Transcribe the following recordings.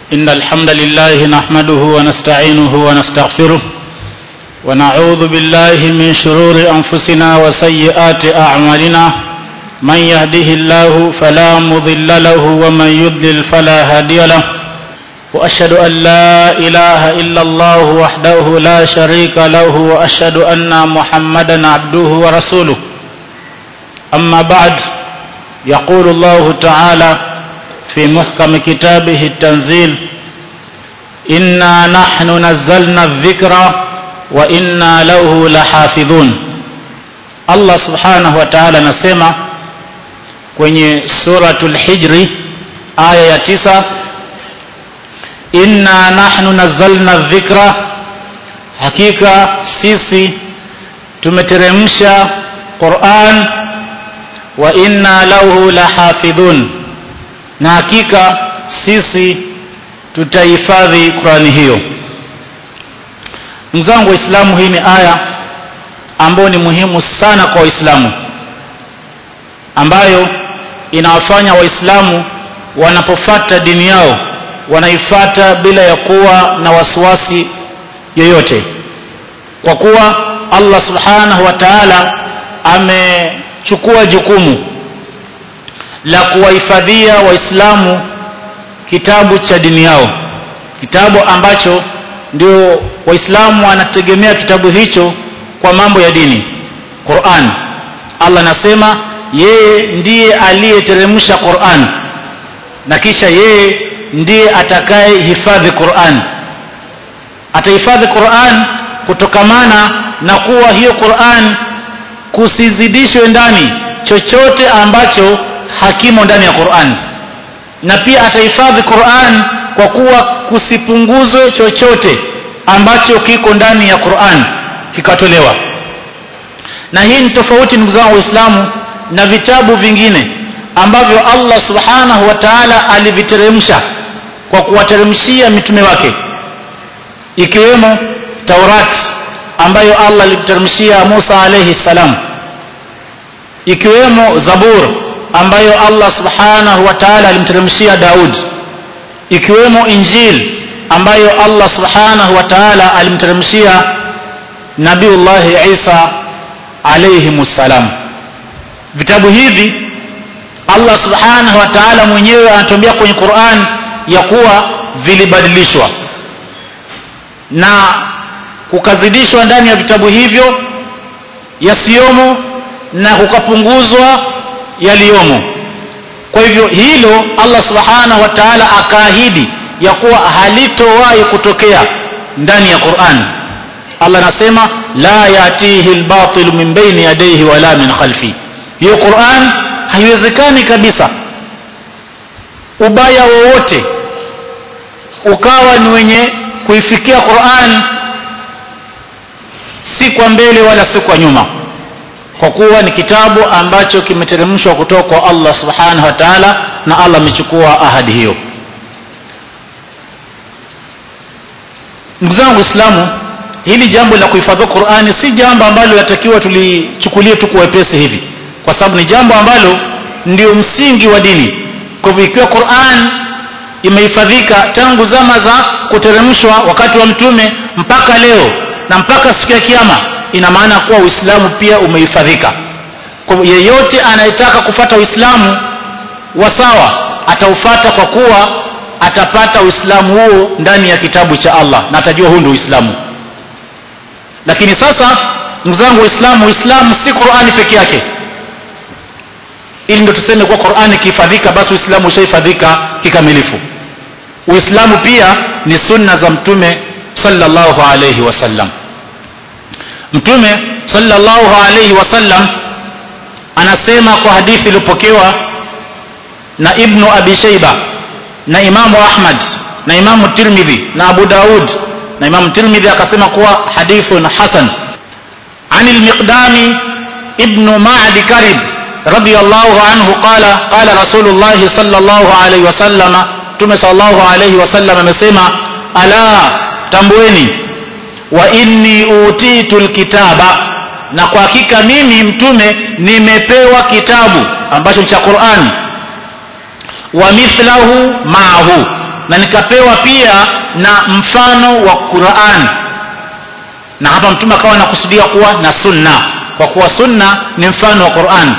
إن الحمد لله نحمده ونستعينه ونستغفره ونعوذ بالله من شرور أنفسنا وسيئات أعمالنا من يهده الله فلا مضل له ومن يضلل فلا هادي له وأشهد أن لا إله إلا الله وحده لا شريك له وأشهد أن محمدا عبده ورسوله أما بعد يقول الله تعالى في محكم كتابه التنزيل إنا نحن نزلنا الذكر وإنا له لحافظون Allah subhanahu wa ta'ala anasema kwenye suratul hijri aya ya tisa inna nahnu nazzalna dhikra hakika sisi tumeteremsha Qur'an wa inna lahu lahafidhun na hakika sisi tutahifadhi Qur'ani hiyo ndugu zangu waislamu hii ni aya ambayo ni muhimu sana kwa waislamu ambayo inawafanya waislamu wanapofata dini yao wanaifata bila ya kuwa na wasiwasi yoyote kwa kuwa Allah subhanahu wa ta'ala amechukua jukumu la kuwahifadhia waislamu kitabu cha dini yao kitabu ambacho ndio waislamu wanategemea kitabu hicho kwa mambo ya dini Qur'an Allah anasema yeye ndiye aliyeteremsha Qur'an na kisha yeye ndiye atakaye hifadhi Qur'an atahifadhi Qur'an kutokamana na kuwa hiyo Qur'an kusizidishwe ndani chochote ambacho hakimo ndani ya Qur'an na pia atahifadhi Qur'an kwa kuwa kusipunguzwe chochote ambacho kiko ndani ya Qur'an kikatolewa na hii ni tofauti ndugu zangu waislamu na vitabu vingine ambavyo Allah subhanahu wa ta'ala aliviteremsha kwa kuwateremshia mitume wake ikiwemo Taurat ambayo Allah alimteremshia Musa alayhi salam ikiwemo Zabur ambayo Allah subhanahu wa ta'ala alimteremshia Daud ikiwemo Injil ambayo Allah subhanahu wa ta'ala alimteremshia Nabiullah Isa alayhi salam vitabu hivi Allah subhanahu wa ta'ala mwenyewe anatuambia kwenye Qur'an ya kuwa vilibadilishwa na kukazidishwa ndani ya vitabu hivyo yasiyomo na kukapunguzwa yaliyomo kwa hivyo hilo Allah subhanahu wa ta'ala akaahidi ya kuwa halitowahi kutokea ndani ya Qur'an Allah anasema la yatihi albatil min baini yadayhi wala min khalfi hiyo Qur'an haiwezekani kabisa ubaya wowote ukawa ni wenye kuifikia Qur'an si kwa mbele wala si kwa nyuma kwa kuwa ni kitabu ambacho kimeteremshwa kutoka kwa Allah subhanahu wa ta'ala na Allah amechukua ahadi hiyo ndugu zangu waislamu hili jambo la kuhifadhi Qur'ani si jambo ambalo latakiwa tulichukulie tu kwa wepesi hivi kwa sababu ni jambo ambalo ndio msingi wa dini kwa hivyo ikiwa Qur'an imehifadhika tangu zama za kuteremshwa wakati wa mtume mpaka leo na mpaka siku ya kiyama ina maana kuwa Uislamu pia umehifadhika kwa yeyote anayetaka kufata Uislamu wa sawa ataufata kwa kuwa atapata Uislamu huo ndani ya kitabu cha Allah na atajua huu ndio Uislamu lakini sasa ndugu zangu waislamu uislamu si qurani peke yake ili ndio tuseme kuwa qurani ikihifadhika basi uislamu ushahifadhika kikamilifu uislamu pia ni sunna za mtume sallallahu alayhi wasallam mtume sallallahu alayhi wasallam anasema kwa hadithi iliyopokewa na ibnu abi shaiba na imamu ahmad na imamu tirmidhi na abu daud na Imam Tirmidhi akasema kuwa hadithun hasan عن المقدام ابن معد كرب رضي الله عنه قال قال رسول الله صلى الله عليه وسلم تم صلى الله عليه وسلم amesema ala tambueni wa inni utitu alkitaba na kwa hakika mimi mtume nimepewa kitabu ambacho cha Qur'an wa mithlahu ma'ahu na nikapewa pia na mfano wa Qur'an na hapa mtume akawa anakusudia kuwa na sunna kwa kuwa sunna ni mfano wa Qur'an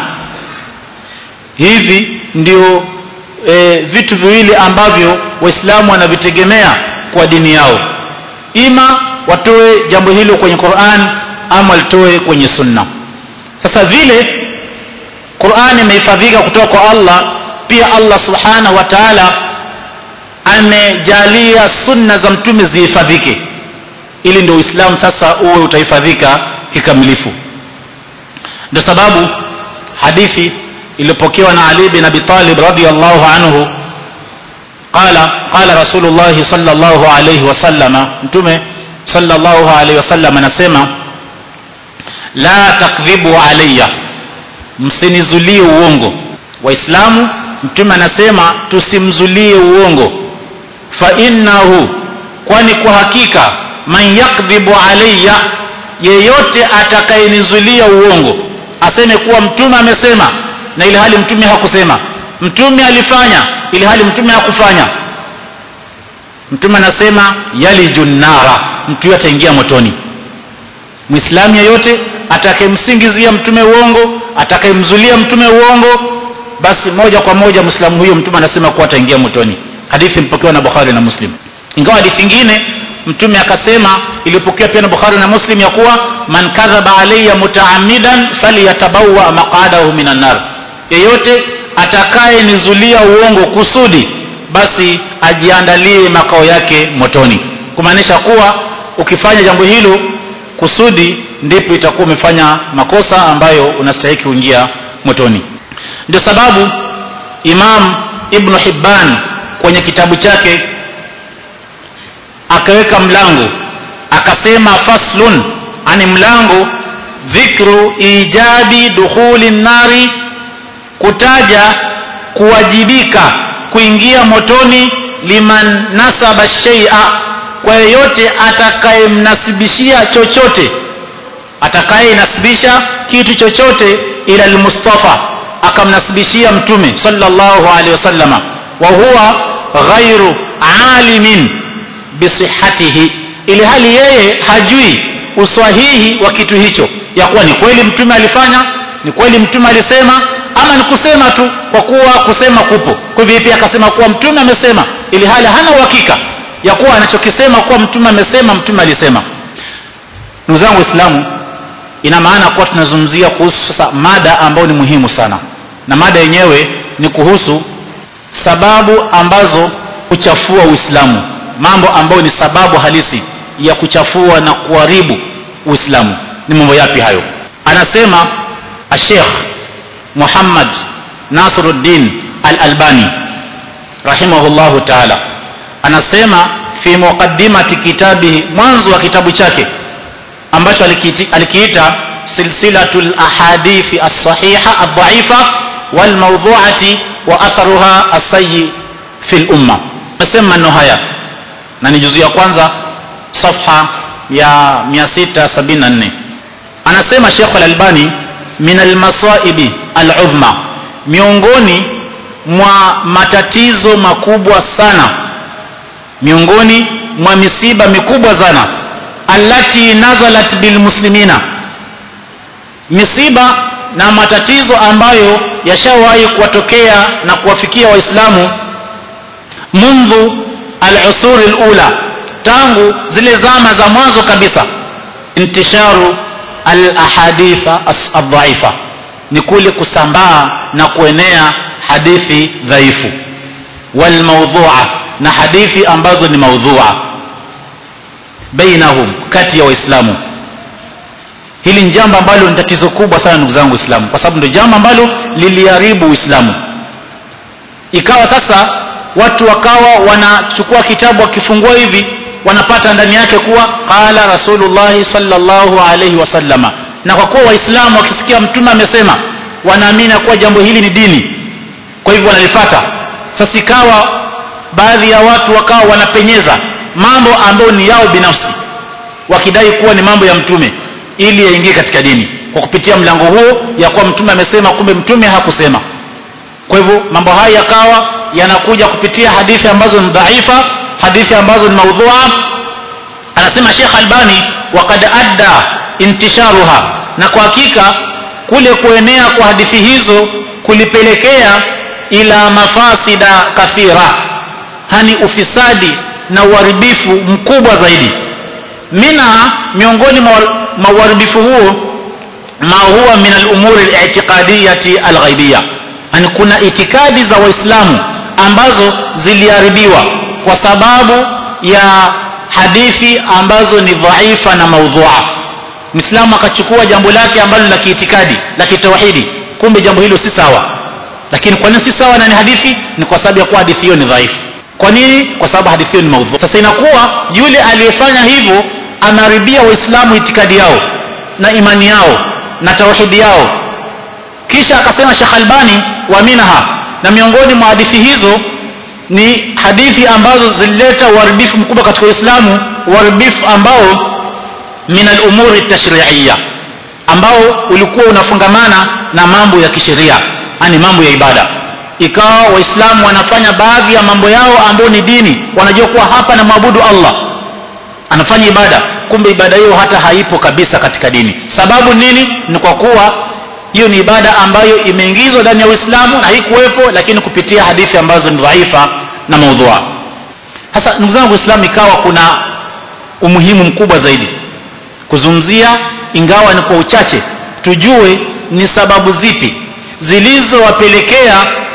hivi ndio e, vitu viwili ambavyo waislamu wanavitegemea kwa dini yao ima watoe jambo hilo kwenye Qur'an ama walitoe kwenye sunna sasa vile Qur'an imehifadhika kutoka kwa Allah pia Allah subhanahu wa ta'ala amejalia sunna za mtume zihifadhike ili ndio Uislamu sasa uwe utahifadhika kikamilifu ndio sababu hadithi iliyopokewa na Ali bin Abi Talib radhiyallahu anhu qala qala Rasulullah sallallahu alayhi wasallama mtume sallallahu alayhi wasallam anasema la takdhibu alayya msinizulie uongo waislamu mtume anasema tusimzulie uongo fa innahu kwani kwa hakika man yakdhibu alayya yeyote atakayenizulia uongo aseme kuwa mtume amesema na ili hali mtume hakusema mtume alifanya ili hali mtume hakufanya mtume anasema yalijunara mtu ataingia motoni muislamu yeyote atakayemsingizia mtume uongo atakayemzulia mtume uongo basi moja kwa moja muislamu huyo mtume anasema kuwa ataingia motoni hadithi mpokewa na bukhari na muslim ingawa hadithi nyingine mtume akasema iliyopokewa pia na bukhari na muslim ya kuwa man kadhaba alayya mutaamidan falyatabawa maqadahu minan nar yeyote atakaye nizulia uongo kusudi basi ajiandalie makao yake motoni kumaanisha kuwa ukifanya jambo hilo kusudi ndipo itakuwa umefanya makosa ambayo unastahili kuingia motoni ndio sababu imam ibnu hibban kwenye kitabu chake akaweka mlango akasema faslun ani mlango dhikru ijabi dukhuli nari kutaja kuwajibika kuingia motoni liman nasaba shay'a kwa yeyote atakayemnasibishia chochote atakayenasibisha kitu chochote ila almustafa akamnasibishia mtume sallallahu alaihi wasallama wa huwa ghairu alimin bisihatihi ili hali yeye hajui uswahihi wa kitu hicho ya kuwa ni kweli mtume alifanya ni kweli mtume alisema ama ni kusema tu kwa kuwa kusema kupo kwa hivyo pia akasema kuwa mtume amesema ili hali hana uhakika ya kuwa anachokisema kuwa mtume amesema mtume alisema ndugu zangu waislamu ina maana kuwa tunazungumzia kuhusu sasa mada ambayo ni muhimu sana na mada yenyewe ni kuhusu sababu ambazo huchafua uislamu mambo ambayo ni sababu halisi ya kuchafua na kuharibu uislamu ni mambo yapi hayo anasema ashekh muhammad nasiruddin al-albani rahimahullahu taala anasema fi muqaddimati kitabihi mwanzo wa kitabu chake ambacho alikiita silsilatul ahadithi as-sahiha ad-dha'ifa wal mawdhu'ati wa atharuha as-sayyi fi al-umma nasema maneno haya na ni juzu ya kwanza safha ya 674 anasema Sheikh Al-Albani min al-masaibi al-uzma miongoni mwa matatizo makubwa sana miongoni mwa misiba mikubwa sana allati nazalat bil muslimina misiba na matatizo ambayo yashawahi kuwatokea na kuwafikia waislamu mundhu al-usuri al-ula tangu zile zama za mwanzo kabisa intisharu al-ahaditha ad-dha'ifa ni kule kusambaa na kuenea hadithi dhaifu wal mawdhu'a na hadithi ambazo ni maudhu'a bainahum kati ya waislamu hili ni jambo ambalo ni tatizo kubwa sana ndugu zangu waislamu kwa sababu ndio jambo ambalo liliharibu uislamu ikawa sasa watu wakawa wanachukua kitabu wakifungua hivi wanapata ndani yake kuwa qala rasulullah sallallahu alaihi wasallama na kwa kuwa waislamu wakisikia mtume amesema wanaamini kuwa jambo hili ni dini kwa hivyo wanalifata sasa ikawa baadhi ya watu wakawa wanapenyeza mambo ambayo ni yao binafsi wakidai kuwa ni mambo ya mtume ili yaingie katika dini kwa kupitia mlango huo ya kuwa mtume amesema kumbe mtume hakusema kwa hivyo mambo haya yakawa yanakuja kupitia hadithi ambazo ni dhaifa hadithi ambazo ni maudhua anasema Sheikh Albani waqad adda intisharuha na kwa hakika kule kuenea kwa hadithi hizo kulipelekea ila mafasida kathira hani ufisadi na uharibifu mkubwa zaidi minha miongoni mwa uharibifu huo ma huwa min al-umuri al-i'tiqadiyati al-ghaibiyya yani kuna itikadi za waislamu ambazo ziliharibiwa kwa sababu ya hadithi ambazo ni dhaifa na maudhua Muislamu akachukua jambo lake ambalo la kiitikadi la kitauhidi kumbe jambo hilo si sawa lakini kwa nini si sawa na ni hadithi ni kwa sababu ya kuwa hadithi hiyo ni dhaifu kwa nini kwa sababu hadithi hiyo ni maudhu sasa inakuwa yule aliyefanya hivyo anaharibia waislamu itikadi yao na imani yao na tauhidi yao kisha akasema Sheikh Albani wa minha na miongoni mwa hadithi hizo ni hadithi ambazo zilileta uharibifu mkubwa katika Uislamu uharibifu ambao min al-umuri tashri'iyya ambao ulikuwa unafungamana na mambo ya kisheria yani mambo ya ibada ikawa waislamu wanafanya baadhi ya mambo yao ambayo ni dini wanajua kuwa hapa na maabudu Allah anafanya ibada kumbe ibada hiyo hata haipo kabisa katika dini sababu nini ni kwa kuwa hiyo ni ibada ambayo imeingizwa ndani ya Uislamu na haikuwepo lakini kupitia hadithi ambazo ni dhaifa na maudhua sasa ndugu zangu Uislamu ikawa kuna umuhimu mkubwa zaidi kuzungumzia ingawa ni kwa uchache tujue ni sababu zipi zilizowapelekea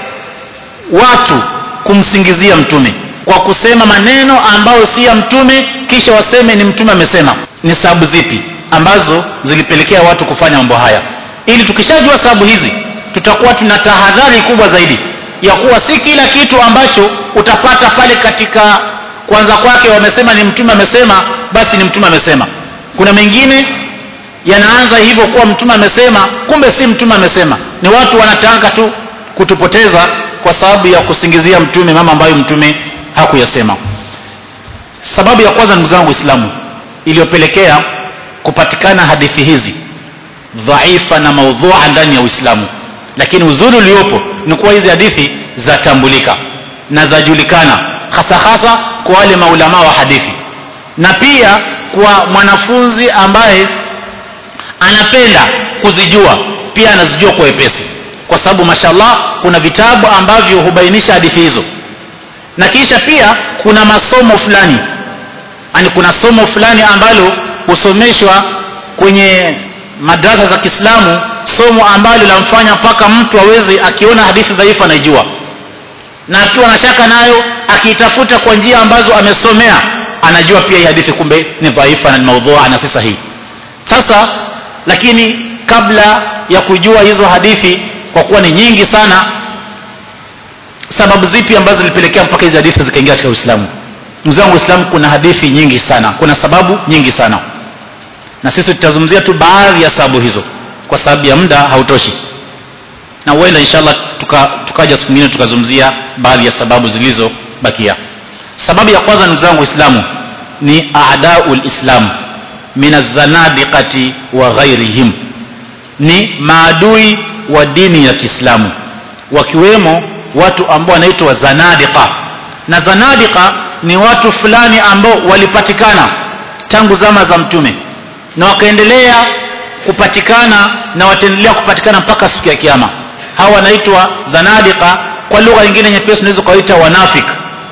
watu kumsingizia mtume kwa kusema maneno ambayo si ya mtume kisha waseme ni mtume amesema ni sababu zipi ambazo zilipelekea watu kufanya mambo haya ili tukishajua sababu hizi tutakuwa tuna tahadhari kubwa zaidi ya kuwa si kila kitu ambacho utapata pale katika kwanza kwake wamesema ni mtume amesema basi ni mtume amesema kuna mengine yanaanza hivyo kuwa mtume amesema kumbe si mtume amesema ni watu wanataka tu kutupoteza kwa sababu ya kusingizia mtume mama ambayo mtume hakuyasema sababu ya kwanza ndugu zangu Uislamu iliyopelekea kupatikana hadithi hizi dhaifa na maudhua ndani ya Uislamu lakini uzuri uliopo ni kuwa hizi hadithi zatambulika na zajulikana hasa hasa kwa wale maulama wa hadithi na pia kwa mwanafunzi ambaye anapenda kuzijua pia anazijua kwa wepesi kwa sababu mashallah kuna vitabu ambavyo hubainisha hadithi hizo na kisha pia kuna masomo fulani yani kuna somo fulani ambalo husomeshwa kwenye madrasa za Kiislamu somo ambalo lamfanya mpaka mtu aweze akiona hadithi dhaifu anaijua na akiwa na shaka nayo akiitafuta kwa njia ambazo amesomea anajua pia hii hadithi kumbe ni dhaifa na ni maudhua na si sahihi sasa lakini kabla ya kujua hizo hadithi kwa kuwa ni nyingi sana sababu zipi ambazo zilipelekea mpaka hizi hadithi zikaingia katika Uislamu ndugu zangu Uislamu kuna hadithi nyingi sana kuna sababu nyingi sana na sisi tutazungumzia tu baadhi ya sababu hizo kwa sababu ya muda hautoshi na huenda inshallah tuka, tukaja siku nyingine tukazungumzia baadhi ya sababu zilizobakia sababu ya kwanza ndugu zangu Uislamu ni aadaul islam min azanadiqati wa ghairihim ni maadui wa dini ya Kiislamu wakiwemo watu ambao wanaitwa zanadiqa na zanadiqa ni watu fulani ambao walipatikana tangu zama za mtume na wakaendelea kupatikana na wataendelea kupatikana mpaka siku ya kiyama hawa wanaitwa zanadiqa kwa lugha nyingine nyepesi unaweza kuwaita wanafik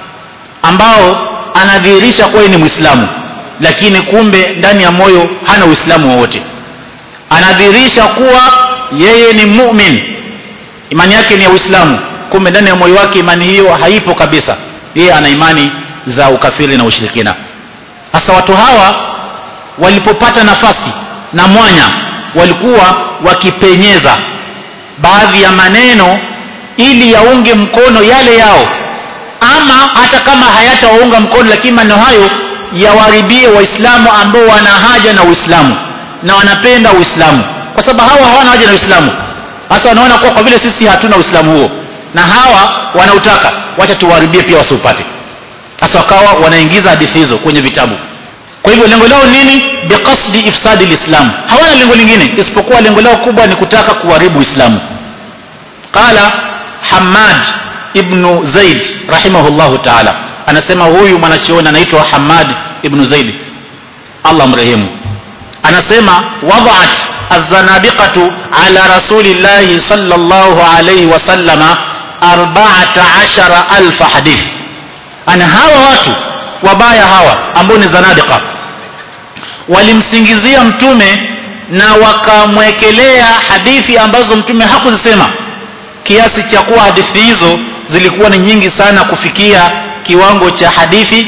ambao anadhihirisha kuwa ni Muislamu lakini kumbe ndani ya moyo hana Uislamu wowote anadhihirisha kuwa yeye ni mu'min imani yake ni ya Uislamu kumbe ndani ya moyo wake imani hiyo haipo kabisa yeye ana imani za ukafiri na ushirikina hasa watu hawa walipopata nafasi na mwanya walikuwa wakipenyeza baadhi ya maneno ili yaunge mkono yale yao ama hata kama hayatawaunga mkono lakini maneno hayo yawaribie waislamu ambao wana haja na uislamu na wanapenda uislamu kwa sababu hawa hawana haja na uislamu hasa wanaona kuwa kwa vile sisi hatuna uislamu huo na hawa wanautaka wacha tuwaharibie pia wasiupate hasa wakawa wanaingiza hadithi hizo kwenye vitabu kwa hivyo lengo lao nini biqasdi ifsadi lislam hawana lengo lingine isipokuwa lengo lao kubwa ni kutaka kuharibu uislamu qala hamad ibnu zaid rahimahullahu taala anasema huyu mwanachuoni anaitwa hamad ibnu zaid allah mrehemu anasema wadaat الزنادقة على رسول الله صلى الله عليه وسلم أربعة عشر ألف حديث أنا هوا watu wabaya hawa ambao ni zanadika walimsingizia mtume na wakamwekelea hadithi ambazo mtume hakuzisema kiasi cha kuwa hadithi hizo zilikuwa ni nyingi sana kufikia kiwango cha hadithi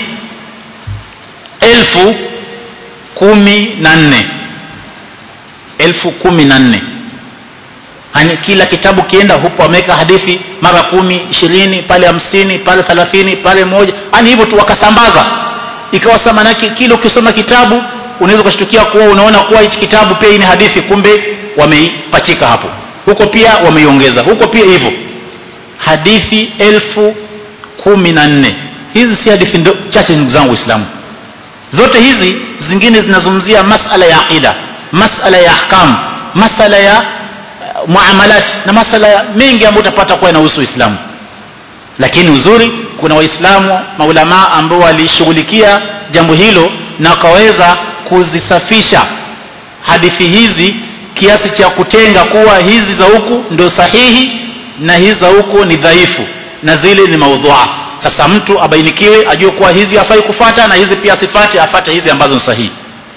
elfu kumi na nne elfu kumi na nne yani kila kitabu kienda hupo wameweka hadithi mara kumi ishirini pale hamsini pale thelathini pale moja yani hivyo tu wakasambaza ikawa sa manake kila ukisoma kitabu unaweza ukashtukia kuwa unaona kuwa hichi kitabu pia hii ni hadithi kumbe wameipachika hapo huko pia wameiongeza huko pia hivyo hadithi elfu kumi na nne hizi si hadithi ndo, chache ndugu zangu waislamu zote hizi zingine zinazungumzia masala ya aqida masala ya ahkam masala ya uh, muamalat na masala ya mengi ambayo utapata kuwa inahusu uislamu lakini uzuri kuna waislamu maulamaa ambao walishughulikia jambo hilo na wakaweza kuzisafisha hadithi hizi kiasi cha kutenga kuwa hizi za huku ndio sahihi na hizi za huku ni dhaifu na zile ni maudhua sasa mtu abainikiwe ajue kuwa hizi hafai kufata na hizi pia asifate afate hizi ambazo ni sahihi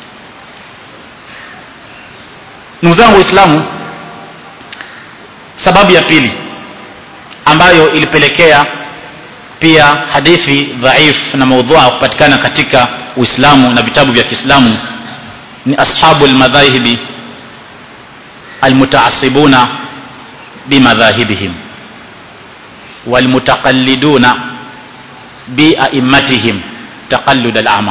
ndugu zangu waislamu sababu ya pili ambayo ilipelekea pia hadithi dhaif na maudhua kupatikana katika uislamu na vitabu vya kiislamu ni ashabu lmadhahibi almutaasibuna bimadhahibihim walmutaqalliduna biaimatihim taqallud alama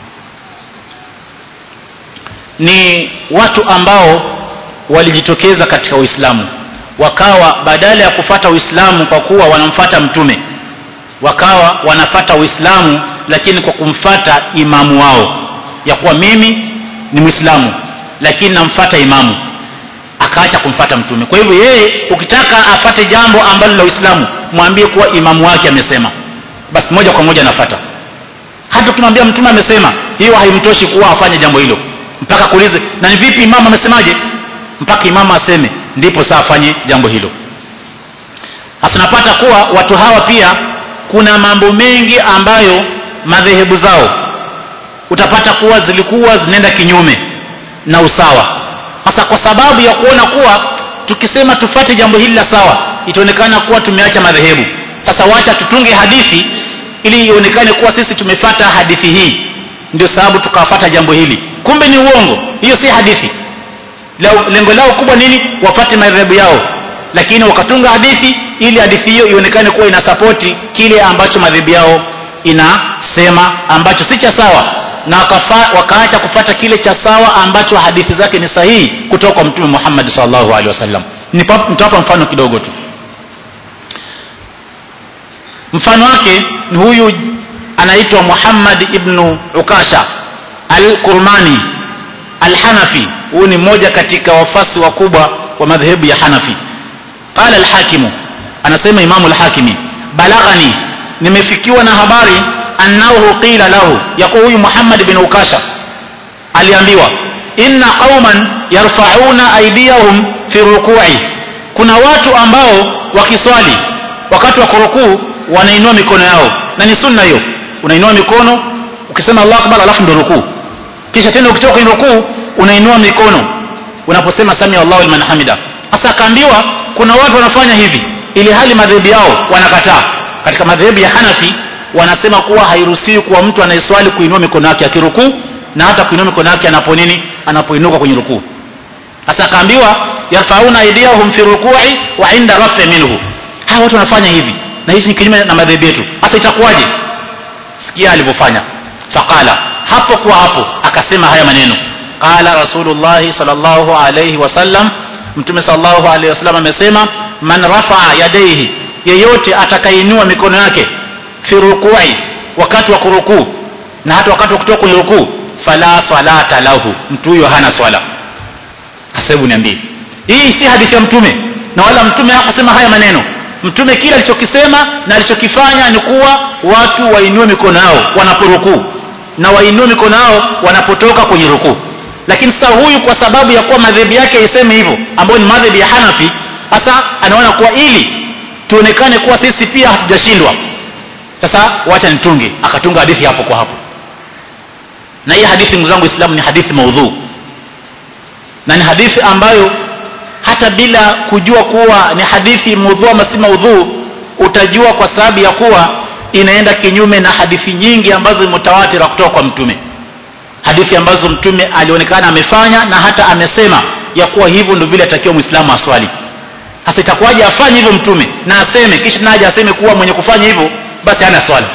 ni watu ambao walijitokeza katika uislamu wakawa badala ya kufata uislamu kwa kuwa wanamfata mtume wakawa wanafata uislamu lakini kwa kumfata imamu wao ya kuwa mimi ni mwislamu lakini namfata imamu akaacha kumfata mtume kwa hivyo yeye ukitaka afate jambo ambalo la uislamu mwambie kuwa imamu wake amesema basi moja kwa moja anafata hata ukimwambia mtume amesema hiyo haimtoshi kuwa afanye jambo hilo mpaka kuulize na ni vipi imamu amesemaje mpaka imamu aseme ndipo saa afanye jambo hilo sasa tunapata kuwa watu hawa pia kuna mambo mengi ambayo madhehebu zao utapata kuwa zilikuwa zinaenda kinyume na usawa sasa kwa sababu ya kuona kuwa tukisema tufate jambo hili la sawa itaonekana kuwa tumeacha madhehebu sasa wacha tutunge hadithi ili ionekane kuwa sisi tumefata hadithi hii ndio sababu tukawafata jambo hili kumbe ni uongo hiyo si hadithi lengo lao kubwa nini wafate madhehebu yao lakini wakatunga hadithi ili hadithi hiyo ionekane kuwa inasapoti kile ambacho madhehebu yao inasema ambacho si cha sawa na wakafa, wakaacha kufata kile cha sawa ambacho hadithi zake ni sahihi kutoka kwa mtume Muhammad sallallahu alaihi wasallam nitawapa mfano kidogo tu mfano wake ni huyu anaitwa Muhammad ibn Ukasha al-Kurmani al-Hanafi huyu ni mmoja katika wafasi wakubwa wa madhehebu ya Hanafi qala al-Hakimu anasema Imamu al-Hakimi balaghani nimefikiwa na habari annahu qila lahu yakuwa huyu Muhammad bin Ukasha aliambiwa inna qauman yarfa'una aydiyahum fi ruku'i kuna watu ambao wakiswali wakati wa kurukuu wanainua mikono yao na ni sunna hiyo unainua mikono ukisema Allahu akbar alafu ndio rukuu kisha tena ukitoka kwenye rukuu unainua mikono unaposema sami Allahu liman hamida sasa akaambiwa kuna watu wanafanya hivi ili hali madhehebu yao wanakataa katika madhehebu ya Hanafi wanasema kuwa hairuhusiwi kwa mtu anayeswali kuinua mikono yake akirukuu na hata kuinua mikono yake anapo nini anapoinuka kwenye rukuu sasa akaambiwa yarfauna aydiyahum fi ruku'i wa inda rafi minhu hawa watu wanafanya hivi na hichi ni kinyume na madhehebu yetu sasa itakuwaje sikia alivyofanya faqala hapo kwa hapo akasema haya maneno qala rasulullah sallallahu alayhi wasallam mtume sallallahu alayhi wasallam amesema man rafa'a yadayhi yeyote atakainua mikono yake fi ruku'i wakati wa kurukuu na hata wakati wa kutoka kwenye rukuu fala salata lahu mtu huyo hana swala sasa hebu niambie hii si hadithi ya mtume na wala mtume hakusema haya maneno mtume kile alichokisema na alichokifanya ni kuwa watu wainue mikono yao wanaporukuu na wainue mikono yao wanapotoka kwenye rukuu lakini sasa huyu kwa sababu ya kuwa madhehebu yake iseme hivyo ambayo ni madhehebu ya hanafi sasa anaona kuwa ili tuonekane kuwa sisi pia hatujashindwa sasa wacha nitunge akatunga hadithi hapo kwa hapo na hii hadithi ndugu zangu islamu ni hadithi maudhuu na ni hadithi ambayo hata bila kujua kuwa ni hadithi maudhuu ama si maudhuu utajua kwa sababu ya kuwa inaenda kinyume na hadithi nyingi ambazo ni mutawatira kutoka kwa mtume hadithi ambazo mtume alionekana amefanya na hata amesema ya kuwa hivyo ndio vile atakiwa mwislamu aswali sasa itakuwaje afanye hivyo mtume na aseme kisha naje aseme kuwa mwenye kufanya hivyo basi hana swali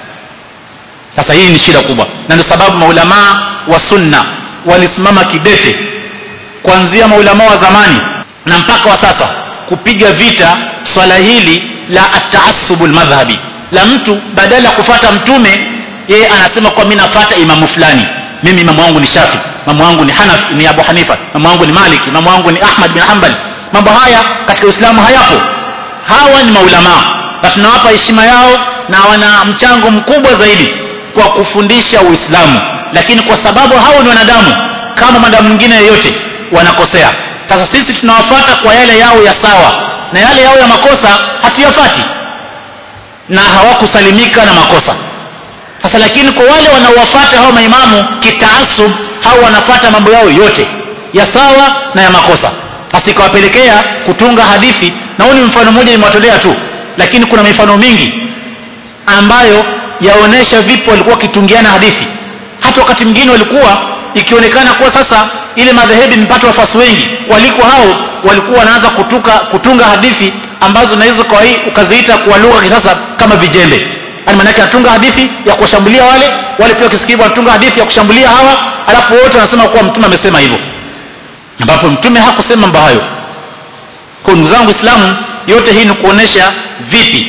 sasa hii ni shida kubwa na ndio sababu maulamaa wa sunna walisimama kidete kuanzia maulamaa wa zamani na mpaka wa sasa kupiga vita swala hili la ataasubu lmadhhabi la mtu badala ya kufata mtume yeye anasema kwa mi nafata imamu fulani mimi imamu wangu ni shafi imamu wangu ni hanaf ni abu hanifa imamu wangu ni maliki imamu wangu ni ahmad bin hanbal mambo haya katika uislamu hayapo hawa ni maulamaa na tunawapa heshima yao na wana mchango mkubwa zaidi kwa kufundisha uislamu lakini kwa sababu hao ni wanadamu kama mwanadamu mwingine yeyote wanakosea sasa sisi tunawafata kwa yale yao ya sawa na yale yao ya makosa hatuyafati na hawakusalimika na makosa sasa lakini kwa wale wanaowafata hao maimamu kitaasub hao wanafata mambo yao yote ya sawa na ya makosa sasa ikawapelekea kutunga hadithi na huu ni mfano mmoja nimewatolea tu lakini kuna mifano mingi ambayo yaonesha vipi walikuwa wakitungiana hadithi hata wakati mwingine walikuwa ikionekana kuwa sasa ile madhehebu imepata wafasi wengi waliko hao walikuwa wanaanza kutuka kutunga hadithi ambazo naweza kwa hii ukaziita kwa lugha kisasa kama vijembe yani maanake anatunga hadithi ya kuwashambulia wale wale pia wakisikivu wanatunga hadithi ya kushambulia hawa alafu wote wanasema kuwa mtume amesema hivyo ambapo mtume hakusema mambo hayo kwa ndugu zangu islamu yote hii ni kuonesha vipi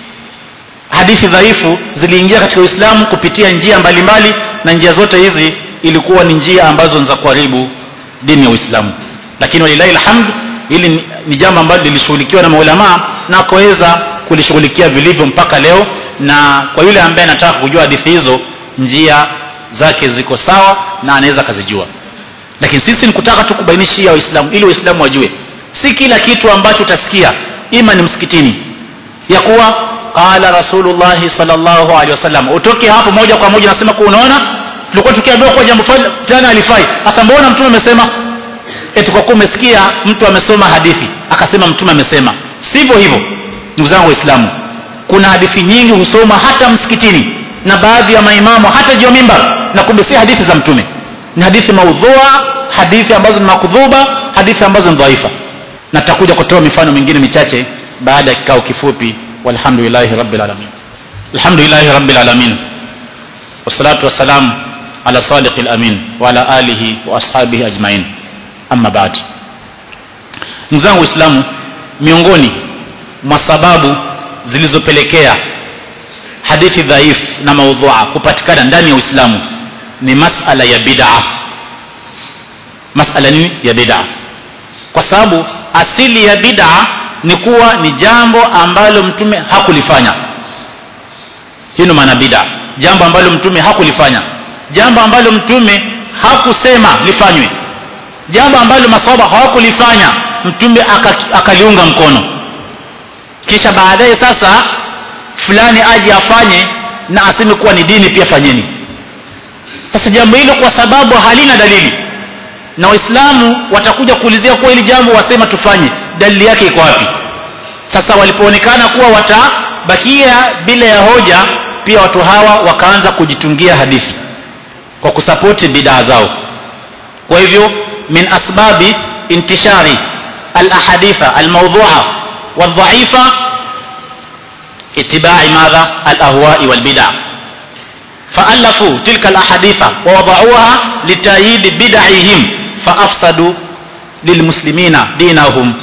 hadithi dhaifu ziliingia katika uislamu kupitia njia mbalimbali mbali, na njia zote hizi ilikuwa ni njia ambazo ni za kuharibu dini ya uislamu lakini walilahi alhamd hili ni, ni jambo ambalo lilishughulikiwa na maulamaa na akaweza kulishughulikia vilivyo mpaka leo na kwa yule ambaye anataka kujua hadithi hizo njia zake ziko sawa na anaweza akazijua lakini sisi ni kutaka tu kubainishia waislamu ili waislamu wajue si kila kitu ambacho utasikia ima ni msikitini ya kuwa qala rasulullahi salllahu alehi wasallam utoke hapo moja kwa moja nasema kuwa unaona tulikuwa tukiambiwa kuwa jambo fulani alifai hasa mbona mtume amesema eti kwa kuwa umesikia mtu amesoma hadithi akasema mtume amesema sivyo hivyo ndugu zangu waislamu kuna hadithi nyingi husoma hata msikitini na baadhi ya maimamu hata juu ya mimbar na kumbe si hadithi za mtume ni hadithi maudhua hadithi ambazo ni makudhuba hadithi ambazo ni dhaifa na tutakuja kutoa mifano mingine michache baada ya kikao kifupi walhamdulillahi rabbil alamin alhamdulillahi rabbil alamin wassalatu wassalamu ala sadiqi alamin wa ala alihi wa ashabihi ajmain amma baad ndugu zangu waislamu miongoni mwa sababu zilizopelekea hadithi dhaif na maudhua kupatikana ndani ya uislamu ni masala ya bid'a masala nini ya bid'a kwa sababu asili ya bid'a ni kuwa ni jambo ambalo mtume hakulifanya hii ndio maana bid'a jambo ambalo mtume hakulifanya jambo ambalo mtume hakusema lifanywe jambo ambalo maswahaba hawakulifanya mtume akaliunga mkono kisha baadaye sasa fulani aje afanye na aseme kuwa ni dini pia fanyeni sasa jambo hilo kwa sababu halina dalili na waislamu watakuja kuulizia kuwa hili jambo wasema tufanye dalili yake iko wapi sasa walipoonekana kuwa watabakia bila ya hoja pia watu hawa wakaanza kujitungia hadithi kwa kusapoti bidaa zao kwa hivyo min asbabi intishari alahaditha almaudhua waldhaifa اتباع ماذا الاهواء والبدع فالفوا تلك الاحاديث ووضعوها لتأييد بدعهم فافسدوا للمسلمين دينهم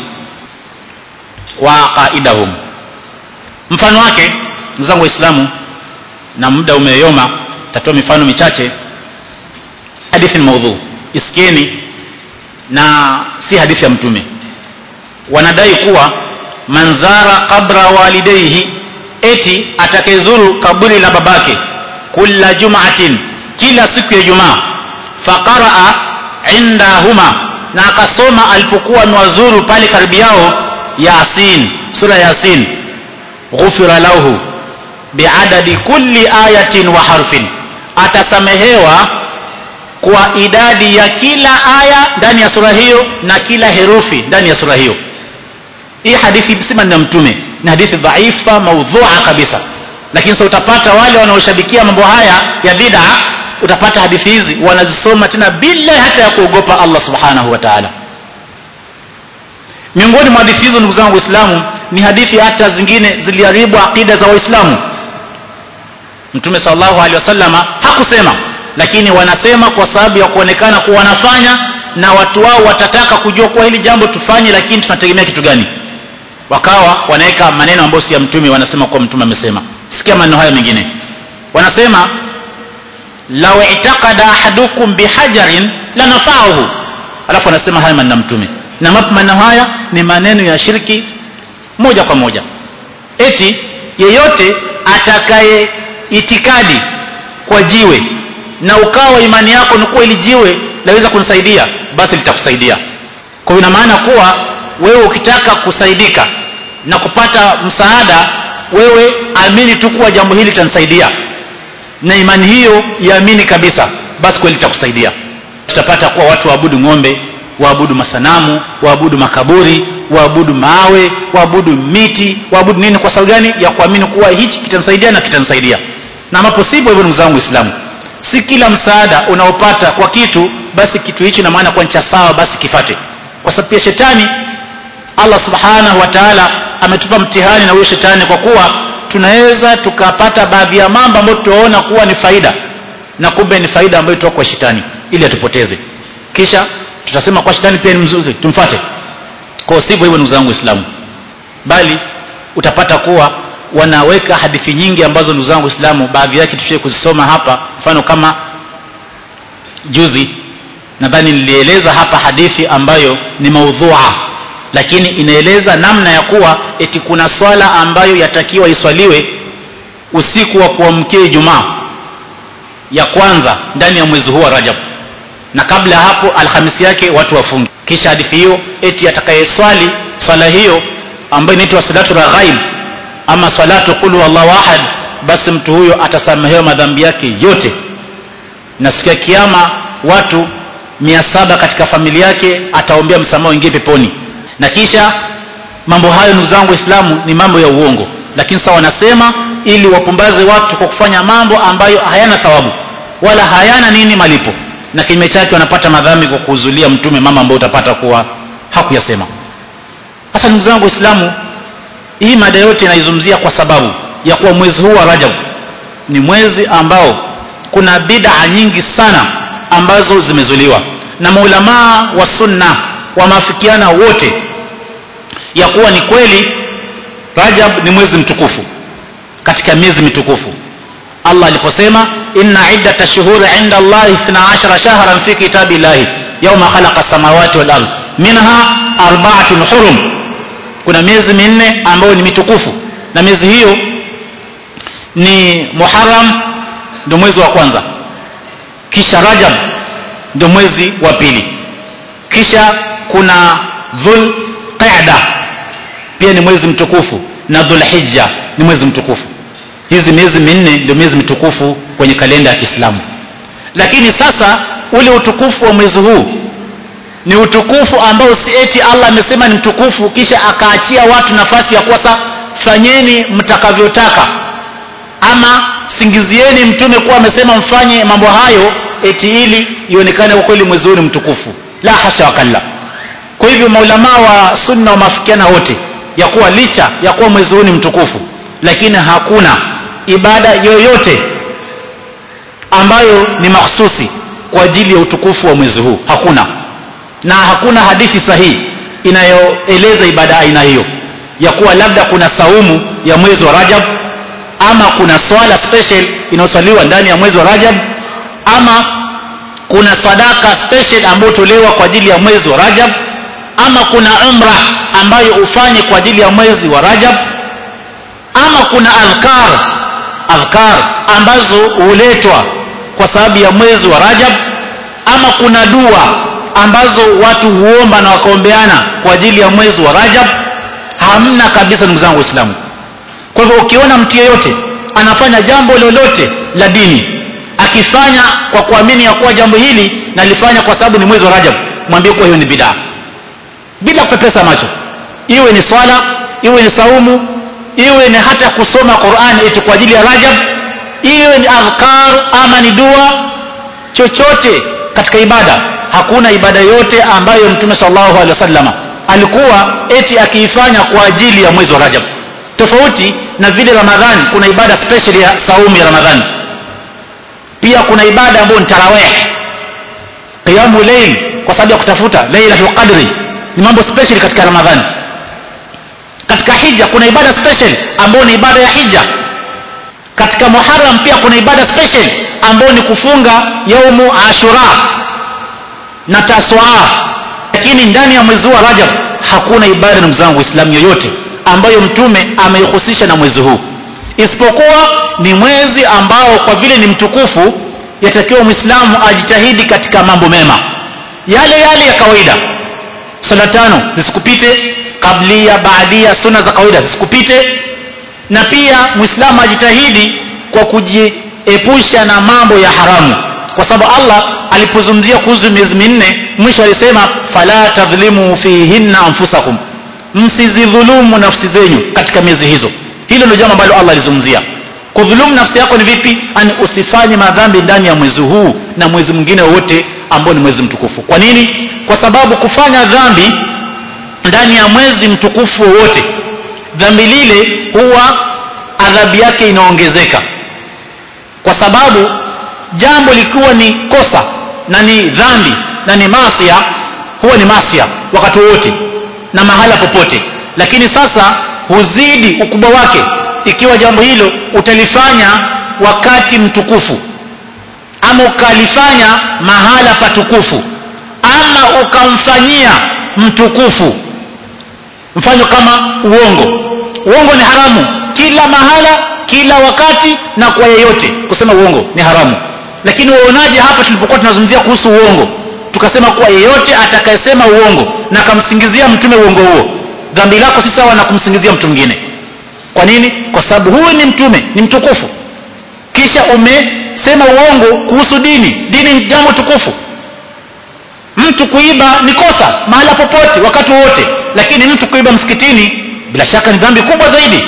وعقائدهم mfano wake zangu waislamu na muda umeyoma tatoa mifano michache hadithi ni maudhu isikieni na si hadithi ya mtume wanadai kuwa manzara qabra walidaihi eti atakayezuru kaburi la babake kulla jum'atin kila siku ya jumaa faqaraa indahuma na akasoma alipokuwa amewazuru pale karibu yao yasin sura yasin ghufira lahu biadadi kulli ayatin wa harfin atasamehewa kwa idadi ya kila aya ndani ya sura hiyo na kila herufi ndani ya sura hiyo hii hadithi sima ni mtume ni hadithi dhaifa maudhua kabisa lakini sasa utapata wale wanaoshabikia mambo haya ya bid'a utapata hadithi hizi wanazisoma tena bila hata ya kuogopa Allah subhanahu wa ta'ala miongoni mwa hadithi hizo ndugu zangu waislamu ni hadithi hata zingine ziliharibu aqida za waislamu mtume sallallahu alaihi wasallama hakusema lakini wanasema kwa sababu ya kuonekana kuwa wanafanya na watu wao watataka kujua kuwa hili jambo tufanye lakini tunategemea kitu gani wakawa wanaweka maneno ambayo si ya mtume wanasema kuwa mtume amesema sikia maneno haya mengine wanasema law i'taqada ahadukum bihajarin lanafa'ahu alafu anasema haya maneno mtume na maneno haya ni maneno ya shirki moja kwa moja eti yeyote atakaye itikadi kwa jiwe na ukawa imani yako ni kuwa ili jiwe laweza kunisaidia basi litakusaidia kwa ina maana kuwa wewe ukitaka kusaidika na kupata msaada wewe amini tu kuwa jambo hili litanisaidia na imani hiyo iamini kabisa basi kweli litakusaidia tutapata kuwa watu waabudu ng'ombe waabudu masanamu waabudu makaburi waabudu mawe waabudu miti waabudu nini kwa sababu gani ya kuamini kuwa hichi kitanisaidia na kitanisaidia na ambapo sivyo hivyo ndugu zangu waislamu si kila msaada unaopata kwa kitu basi kitu hicho ina maana kwa ncha sawa basi kifate kwa sababu pia shetani Allah subhanahu wa ta'ala ametupa mtihani na huyo shetani kwa kuwa tunaweza tukapata baadhi ya mambo ambayo tunaona kuwa ni faida na kumbe ni faida ambayo itoka kwa shetani ili atupoteze kisha tutasema kwa shetani pia ni mzuri tumfate kwa sivyo hivyo ndugu zangu waislamu bali utapata kuwa wanaweka hadithi nyingi ambazo ndugu zangu waislamu baadhi yake tushie kuzisoma hapa mfano kama juzi nadhani nilieleza hapa hadithi ambayo ni maudhua lakini inaeleza namna ya kuwa eti kuna swala ambayo yatakiwa iswaliwe usiku wa kuamkia Ijumaa ya kwanza ndani ya mwezi huu wa Rajab na kabla ya hapo alhamisi yake watu wafunge kisha hadithi hiyo eti atakayeswali swala hiyo ambayo inaitwa salatu raghaib ama salatu qul huwallahu ahad basi mtu huyo atasamehewa madhambi yake yote na siku ya kiyama watu mia saba katika familia yake ataombea msamaha wengine peponi na kisha mambo hayo ndugu zangu waislamu ni mambo ya uongo lakini sasa wanasema ili wapumbaze watu kwa kufanya mambo ambayo hayana thawabu wala hayana nini malipo na kinyume chake wanapata madhambi kwa kuhuzulia mtume mama ambayo utapata kuwa hakuyasema sasa ndugu zangu waislamu hii mada yote inaizungumzia kwa sababu ya kuwa mwezi huu wa rajab ni mwezi ambao kuna bid'a nyingi sana ambazo zimezuliwa na maulamaa wa sunna wameafikiana wote ya kuwa ni kweli rajab ni mwezi mtukufu katika miezi mitukufu allah aliposema inna iddata shuhuri inda allahi 12 shahran fi kitabi llahi yauma khalaqa samawati wal ardh minha arba'atun hurum kuna miezi minne ambayo ni mitukufu na miezi hiyo ni muharam ndio mwezi wa kwanza kisha rajab ndio mwezi wa pili kisha kuna dhul qa'da pia ni mwezi mtukufu na dhulhijja ni mwezi mtukufu hizi miezi minne ndio miezi mitukufu kwenye kalenda ya Kiislamu lakini sasa ule utukufu wa mwezi huu ni utukufu ambao si eti Allah amesema ni mtukufu kisha akaachia watu nafasi ya kuwa fanyeni mtakavyotaka ama singizieni mtume kuwa amesema mfanye mambo hayo eti ili ionekane kwa kweli mwezi huu ni mtukufu la hasha wakalla kwa hivyo maulamaa wa sunna wameafikiana wote ya kuwa licha ya kuwa mwezi huu ni mtukufu lakini hakuna ibada yoyote ambayo ni mahsusi kwa ajili ya utukufu wa mwezi huu hakuna na hakuna hadithi sahihi inayoeleza ibada aina hiyo ya kuwa labda kuna saumu ya mwezi wa Rajab ama kuna swala special inayosaliwa ndani ya mwezi wa Rajab ama kuna sadaka special ambayo tolewa kwa ajili ya mwezi wa Rajab ama kuna umra ambayo ufanye kwa ajili ya mwezi wa rajab ama kuna adhkar adhkar ambazo huletwa kwa sababu ya mwezi wa rajab ama kuna dua ambazo watu huomba na wakaombeana kwa ajili ya mwezi wa rajab hamna kabisa ndugu zangu waislamu kwa hivyo ukiona mtu yeyote anafanya jambo lolote la dini akifanya kwa kuamini ya kuwa jambo hili nalifanya kwa sababu ni mwezi wa rajab mwambie kuwa hiyo ni bidaa bila kupepesa macho iwe ni swala iwe ni saumu iwe ni hata kusoma Qur'an eti kwa ajili ya Rajab iwe ni adhkar ama ni dua chochote katika ibada hakuna ibada yote ambayo mtume sallallahu alaihi wasallam alikuwa eti akiifanya kwa ajili ya mwezi wa Rajab tofauti na vile Ramadhani kuna ibada special ya saumu ya Ramadhani pia kuna ibada ambayo ni tarawih qiyamul layl kwa sababu ya kutafuta lailatul qadri ni mambo special katika Ramadhani katika hija kuna ibada special ambayo ni ibada ya hija katika Muharram pia kuna ibada special ambayo ni kufunga yaumu Ashura na Taswa lakini ndani ya mwezi wa Rajab hakuna ibada ndugu zangu Waislamu yoyote ambayo mtume ameihusisha na mwezi huu isipokuwa ni mwezi ambao kwa vile ni mtukufu yatakiwa Muislamu ajitahidi katika mambo mema yale yale ya kawaida sala tano zisikupite kablia baadia sunna za kawaida zisikupite na pia muislamu ajitahidi kwa kujiepusha na mambo ya haramu kwa sababu Allah alipozungumzia kuhusu miezi minne mwisho alisema fala tadhlimu fihinna anfusakum msizidhulumu nafsi zenyu katika miezi hizo hilo ndio jambo ambalo Allah alizungumzia kudhulumu nafsi yako ni vipi ani usifanye madhambi ndani ya mwezi huu na mwezi mwingine wowote ambao ni mwezi mtukufu kwa nini kwa sababu kufanya dhambi ndani ya mwezi mtukufu wowote dhambi lile huwa adhabu yake inaongezeka kwa sababu jambo likiwa ni kosa na ni dhambi na ni masia huwa ni masia wakati wowote na mahala popote lakini sasa huzidi ukubwa wake ikiwa jambo hilo utalifanya wakati mtukufu ama ukalifanya mahala patukufu ama ukamfanyia mtukufu mfano kama uongo uongo ni haramu kila mahala kila wakati na kwa yeyote kusema uongo ni haramu lakini waonaje hapa tulipokuwa tunazungumzia kuhusu uongo tukasema kuwa yeyote atakayesema uongo na akamsingizia mtume uongo huo dhambi lako si sawa na kumsingizia mtu mwingine kwa nini kwa sababu huyu ni mtume ni mtukufu kisha umesema uongo kuhusu dini dini ni jambo tukufu mtu kuiba ni kosa mahala popote wakati wowote lakini mtu kuiba msikitini bila shaka ni dhambi kubwa zaidi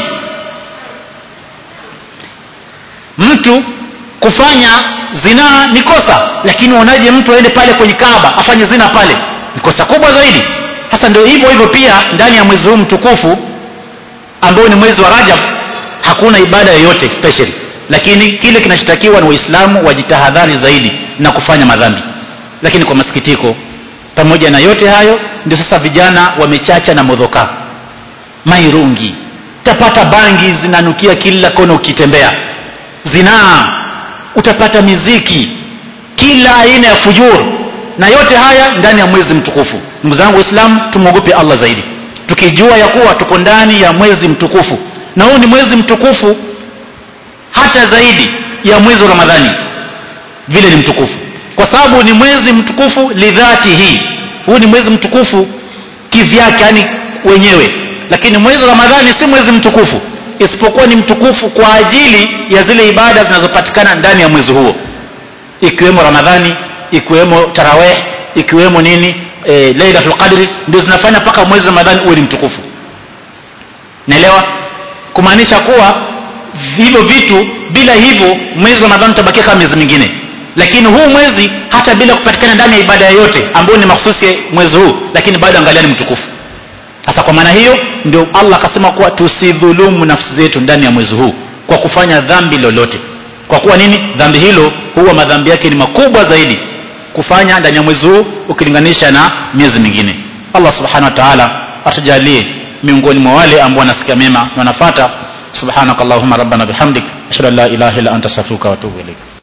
mtu kufanya zinaa ni kosa lakini uonaje mtu aende pale kwenye kaaba afanye zina pale ni kosa kubwa zaidi hasa ndio hivyo hivyo pia ndani ya mwezi huu mtukufu ambao ni mwezi wa rajab hakuna ibada yoyote special lakini kile kinachotakiwa ni waislamu wajitahadhari zaidi na kufanya madhambi lakini kwa masikitiko pamoja na yote hayo ndio sasa vijana wamechacha na modhoka mairungi utapata bangi zinanukia kila kona ukitembea zinaa utapata miziki kila aina ya fujur na yote haya ndani ya mwezi mtukufu ndugu zangu waislamu tumwogope allah zaidi tukijua ya kuwa tuko ndani ya mwezi mtukufu na huu ni mwezi mtukufu hata zaidi ya mwezi wa ramadhani vile ni mtukufu kwa sababu ni mwezi mtukufu lidhati hii huu ni mwezi mtukufu kivyake yani wenyewe lakini mwezi wa ramadhani si mwezi mtukufu isipokuwa ni mtukufu kwa ajili ya zile ibada zinazopatikana ndani ya mwezi huo ikiwemo ramadhani ikiwemo taraweh ikiwemo nini e, lailatul qadri ndio zinafanya mpaka mwezi wa ramadhani uwe ni mtukufu naelewa kumaanisha kuwa hivyo vitu bila hivyo mwezi wa ramadhani utabakia kama miezi mingine lakini huu mwezi hata bila kupatikana ndani ya ibada yoyote ambayo ni mahususi mwezi huu lakini bado angalia ni mtukufu sasa kwa maana hiyo ndio allah akasema kuwa tusidhulumu nafsi zetu ndani ya mwezi huu kwa kufanya dhambi lolote kwa kuwa nini dhambi hilo huwa madhambi yake ni makubwa zaidi kufanya ndani ya mwezi huu ukilinganisha na miezi mingine allah subhanahu wa taala atujalie miongoni mwa wale ambao wanasikia mema na wanafata subhanakallahumma rabbana bihamdik ashhadu an la ilaha illa anta astaghfiruka wa atubu ilaik